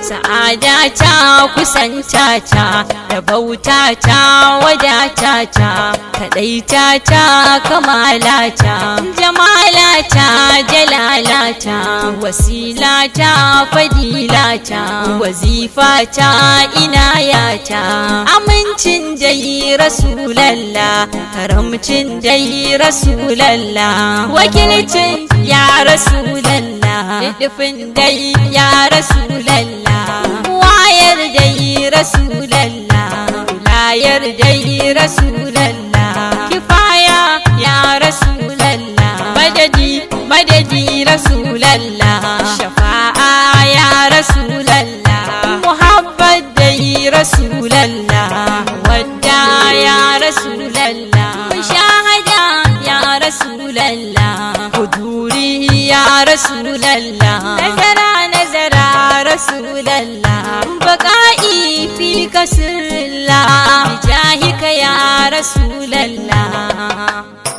sa'ada ta kusanta ta da bauta ta wadata ta kaɗaita ta kamala ta jamala ta jalala ta wasila ta fadila ta wazifa ta inaya ta amincin dai rasulallah karamcin dai rasulallah wakilcin ya rasulallah dufin dai ya rasulallah wayar dai rasulallah layar dai rasulallah kifaya ya rasulallah madadi madadi rasulallah shafa'a ya rasulallah muhabbat dai rasulallah wadda ya rasulallah mushahada ya rasulallah huduri ya rasulallah nazara nazara rasulallah baka'i fi kasrillah bijahika ya rasulallah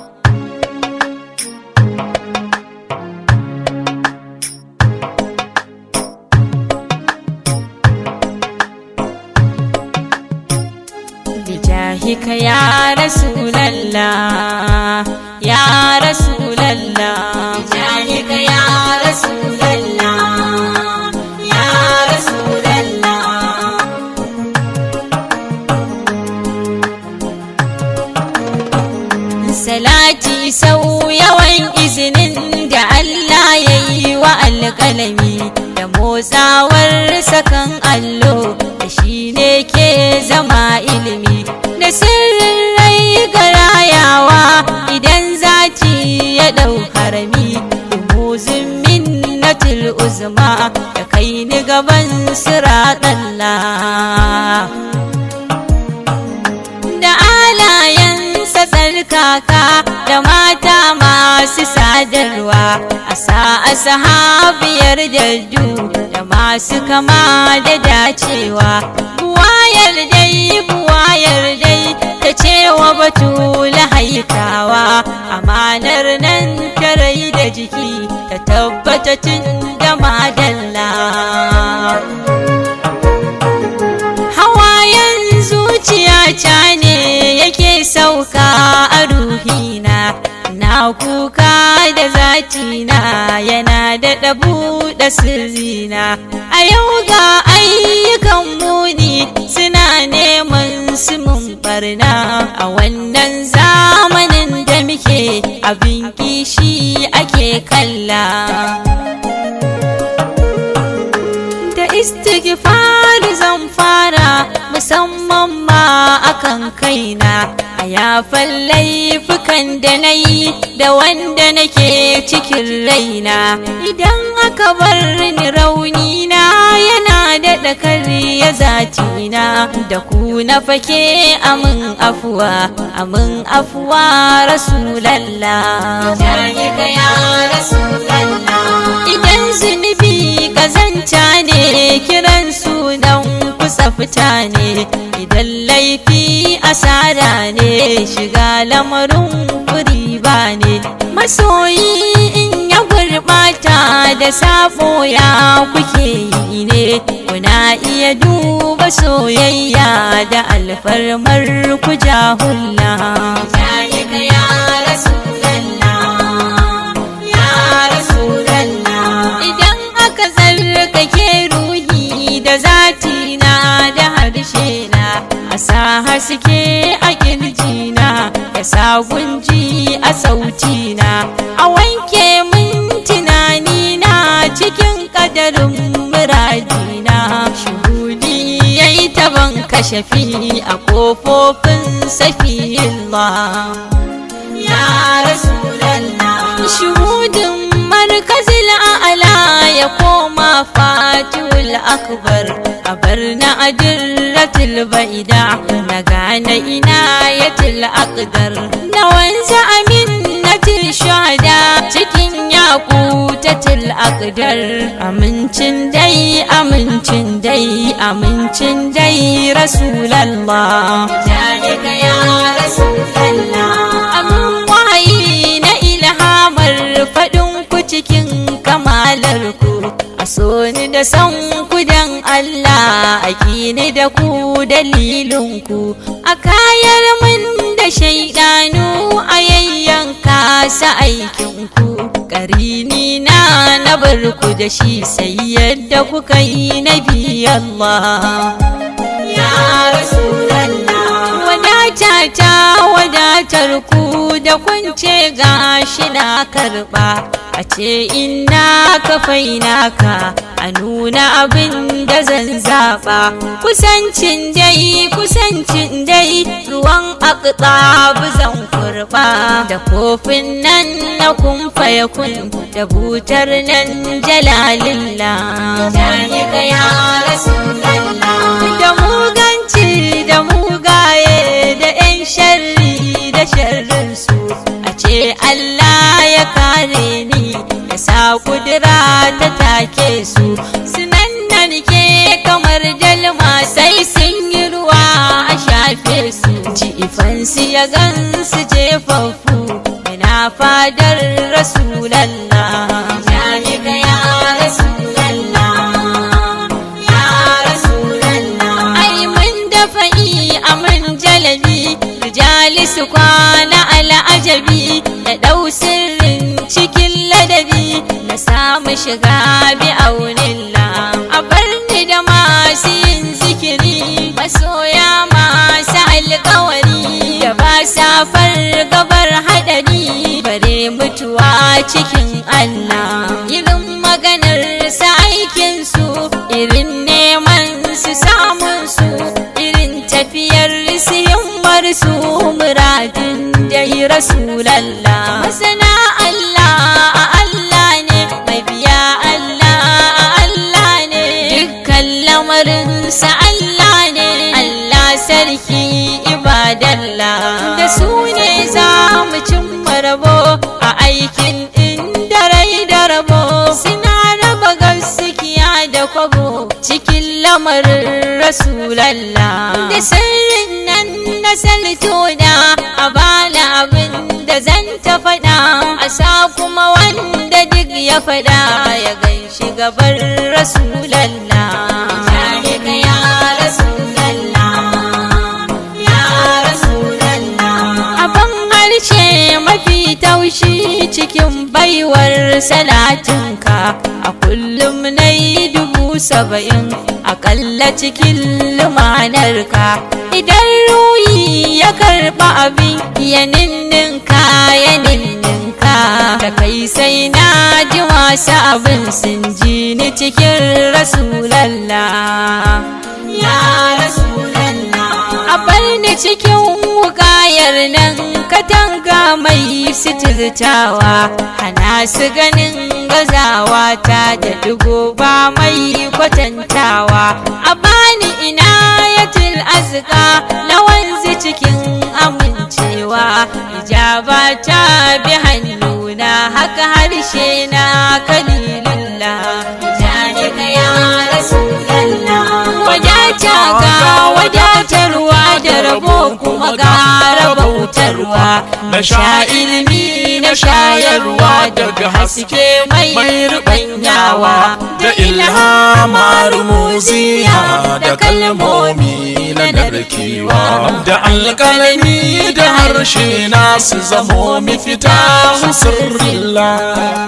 bijahika ya rasulallah ya rasulallah bijahika ya rasulallah ya rasulallah salati sau yawan izinin da Allah ya yi wa alƙalami da motsawar sakan allo da shi ne ke zama ilimi da sirrin rai ga rayawa idan zati ya ɗau harami dumuzin minnatul uzma da kai ni gaban siraɗalla da alayensa tsarkaka da mata masu sadarwa a sa'a sahabiyar jaddu da masu kama da dacewa buwayar dai buwayar dai ta cewa batula haikawa amanar nan ta rai da jiki ta tabbata tun da madalla hawayen zuciya ta ne yake sauka a ruhina na kuka da zatina yana da ɗabu da sirrina a yau ga ayyukan muni suna neman su mun barna a wannan zamanin da muke abin kishi ake kalla da istighfar zan fara musamman ma akan kaina a yafan laifukan da na yi da wanda nake cikin raina idan aka bar ni raunina yana daɗa karya zatina da ku na fake amin afuwa amin afuwa rasulallah idan zunubi kazanta ne kiran sunan kusa fita ne idan laifi asara ne shiga lamarin kuri ba ne masoyi in ya gurɓata da sabo ya kuke yi ne kuna iya duba soyayya da alfarmar ku jahulla ya rasulallah idan aka zarkake ruhi da zati na da harshe na a sa haske a kirjina ya sa gunji a sauti na a wanke min tunani na cikin kadarin muradina shuhudi ya yi taban kashafi a kofofin safiyillah ya rasulallah shuhudin markazil a'la ya koma fatul akbar a bar na adirratul ba'ida na gane inayatul aqdar na wanza aminnatul shahada cikin yakutatul aqdar amincin dai amincin dai amincin dai rasulallah jalika ya rasulallah amin wahayi na ilhamar faɗin ku cikin kamalar ku a so ni da san ku dan Allah ni da ku dalilinku a kayar min da shaidanu a yayyanka sa aikinku ƙarini na na barku da shi sai yadda kuka yi na Allah ya rasulallah wadata ta wadatar ku da kunce gashi na karba a ce ina ka fainaka a nuna abin da zan zaɓa kusancin dai kusancin dai ruwan akta zan kurba da kofin nan na kumfa ya kun da butar nan jalalillah da muganci da mugaye da 'yan sharri da sharrinsu a ce Allah ya kare ni ya sa kudura ta take su sunan nan ke kamar dalma sai sun yi ruwa a shafe su jifansu ya gansu jefaffu ina fadar rasulallah ya rasulallah ya rasulallah ai mun dafa'i a mun jalabi rijali su kwana al'ajabi da ɗau sirrin cikin ladabi na samu shiga bi aunilla a barni da masu yin zikiri masoya masu alkawari da ba safar gabar haɗari bare mutuwa cikin Allah irin maganar sa aikin su irin neman su samun su irin tafiyar su himmar su muradin da yi rasulallah masana Allah a Allah ne mabiya Allah a Allah ne dukkan lamarin sa Allah ne Allah sarki ibadallah da su ne za mu cimma rabo a aikin inda rai da rabo suna raba gaskiya da kwabo cikin lamarin rasulallah da sirrin nan na saltona a bana abin da zan ta faɗa a sa kuma wanda duk ya faɗa ya gan shi gabar rasulallah ya rasulallah ya rasulallah abin harshe mafi taushi cikin baiwar salatinka a kullum na yi dubu saba'in akalla cikin lumanarka idan ruyi ya karɓa abin ya ninninka ya ninninka da kai sai na ji wasu abin sun ji ni cikin rasulallah ya rasulallah a bar ni cikin wukayar nan katanga mai sitirtawa hana su ganin gazawa ta da dugo ba mai kwatantawa a bani ina yatil azka lawanzu cikin amincewa ijaba ta bi hannuna haka harshe na kalilullah janika ya rasulallah wadata ga wadatarwa da rabo kuma ga rabautarwa na sha ilimi na shayarwa daga haske mai rubanyawa da ilhama rumuziya da kalmomi na narkewa da alƙalami da harshe na su zamo mafita sirrilla